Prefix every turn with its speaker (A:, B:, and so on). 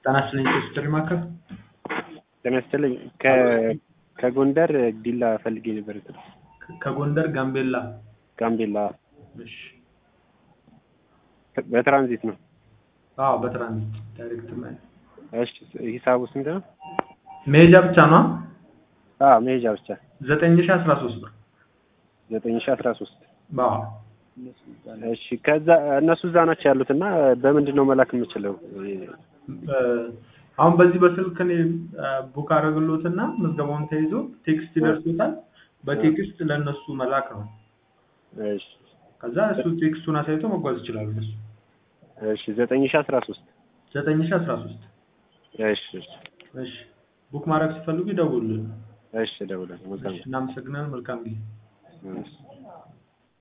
A: ጤና ይስጥልኝ ቴስትሪ ማዕከል
B: ጤና ይስጥልኝ ከ- ከጎንደር ዲላ ፈልጌ ነበር።
A: ከጎንደር ጋምቤላ
B: ጋምቤላ
A: እሺ
B: በትራንዚት ነው።
A: አዎ በትራንዚት ዳይሬክት ማለት
B: እሺ ሂሳቡ ስንት ነው?
A: መሄጃ ብቻ ነው
B: አዎ መሄጃ ብቻ
A: ዘጠኝ ሺ አስራ ሶስት ብር
B: ዘጠኝ ሺ አስራ ሶስት
A: አዎ
B: እሺ ከዛ እነሱ እዛ ናቸው ያሉት እና በምንድን ነው መላክ የምችለው?
A: እ፣ አሁን በዚህ በስልክ እኔ ቡክ አደረግሎትና ምዝገባውን ተይዞ ቴክስት ይደርሶታል። በቴክስት ለእነሱ መላክ ነው።
B: እሺ
A: ከዛ እሱ ቴክስቱን አሳይቶ መጓዝ ይችላሉ። እነሱ
B: እሺ ዘጠኝ ሺ አስራ ሶስት
A: ዘጠኝ ሺ አስራ ሶስት
B: እሺ እሺ
A: እሺ ቡክ ማድረግ ሲፈልጉ ይደውሉልን።
B: እሺ እደውላለሁ። መልካም
A: እሺ፣ እናመሰግናለን። መልካም ጊዜ።
B: እሺ